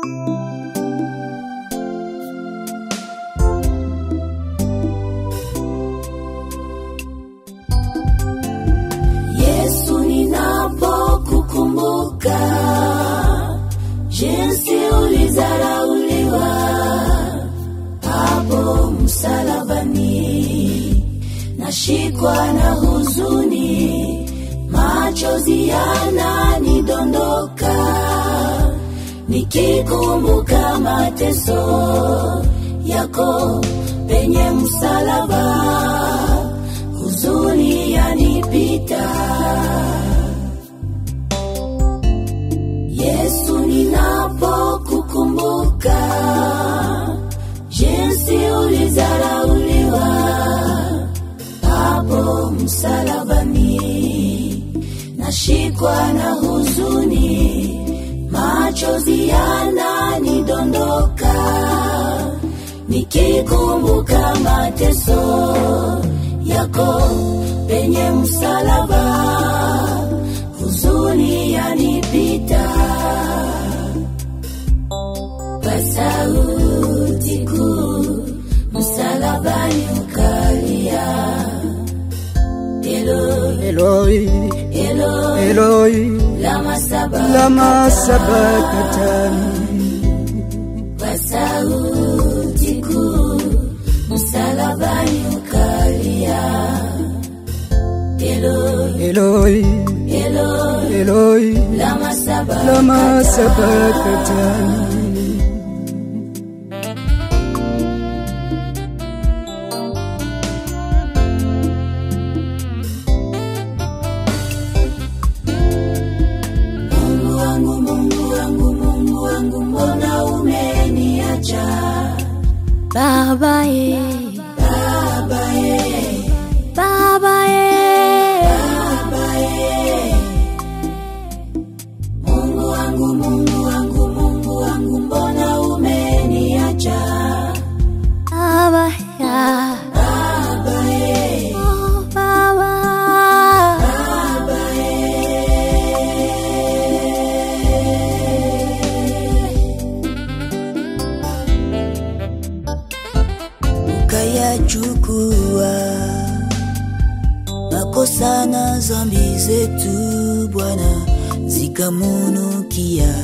Yesu, ninapokukumbuka jinsi ulizarauliwa hapo msalabani, nashikwa na huzuni, machozi yananidondoka nikikumbuka mateso yako penye msalaba, huzuni yanipita. Yesu, ninapokukumbuka jinsi ulizarauliwa hapo msalabani, nashikwa na huzuni, machozi yananidondoka nikikumbuka mateso yako penye msalaba, huzuni yanipita. Kwa sauti kuu msalabani ukalia, Eloi, Eloi, Eloi, Eloi, lama lama sabakthani. sabakthani. Kwa sauti kuu msalabani ukalia, Eloi, Eloi, Eloi, Eloi, lama lama sabakthani. sabakthani. Mungu wangu, Mungu wangu, Mungu wangu, mbona umeniacha? Baba ye, Baba ye, Baba ye, Baba ye. Mungu wangu, Mungu wangu, Mungu wangu, mbona umeniacha? Baba ya, Baba ye, oh Baba, Baba ye. ukayachukua makosa na zambi zetu Bwana, zikamunukia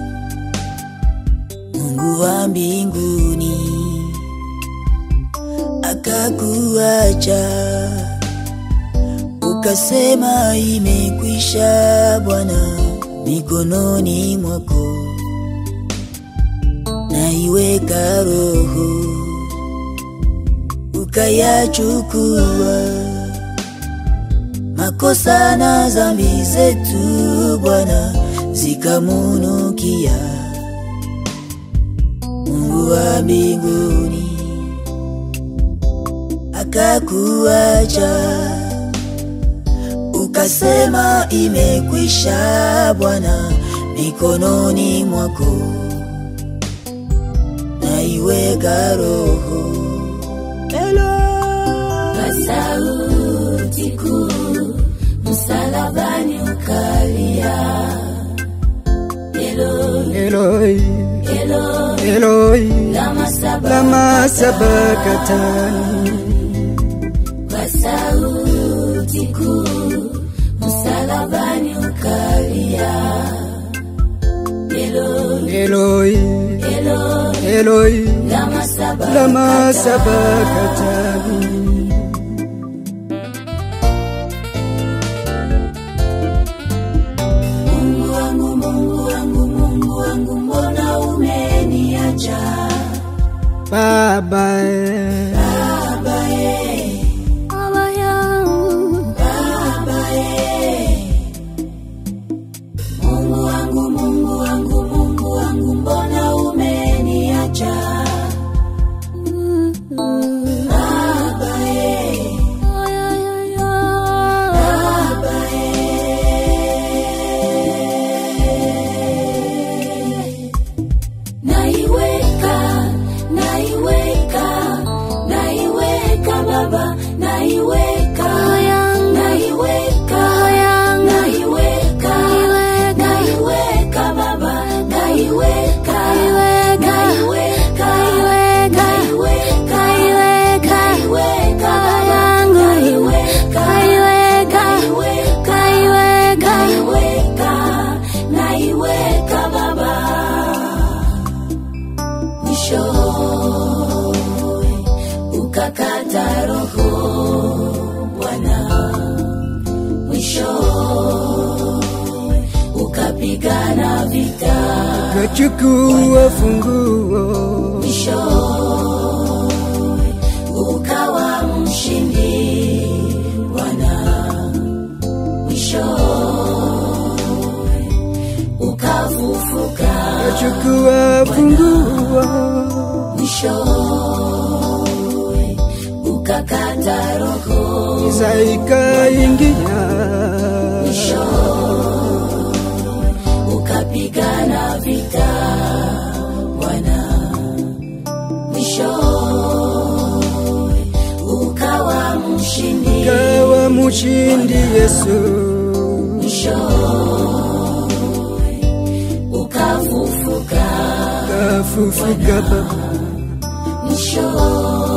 Mungu wa mbinguni, akakuacha ukasema, imekwisha Bwana, mikononi mwako naiweka roho ukayachukua makosa na zambi zetu Bwana, zikamunukia Mungu wa mbinguni, akakuacha ukasema, imekwisha Bwana, mikononi mwako naiweka roho kwa sauti kuu msalabani ukalia, Eloi, Eloi, Eloi, Eloi, lama lama sabakthani. sabakthani. Kwa sauti kuu msalabani ukalia, Eloi, Eloi, Eloi, Eloi, lama sabakthani. lama sabakthani. Mungu wangu, Mungu wangu, Mungu wangu, mbona umeniacha? Baba, Baba ye, Baba yangu, Baba ye. Mungu wangu, Mungu wangu, Mungu wangu, mbona umeniacha? Baba ye, oh ya ya ya, Baba ye. Naiweka, naiweka, naiweka Baba, naiweka, yangu, naiweka, yangu, naiweka, naiweka, naiweka Baba, naiweka, ukapigana vita kachukua funguo mwishowe ukawa mshindi Bwana, mwishowe ukafufuka, kachukua funguo mwishowe ukakata roho, giza ikaingia mwishowe ukapigana vita Bwana, mwishowe ukawa mshindi kawa mshindi Yesu mwishowe ukafufuka kafufuka Baba mwishowe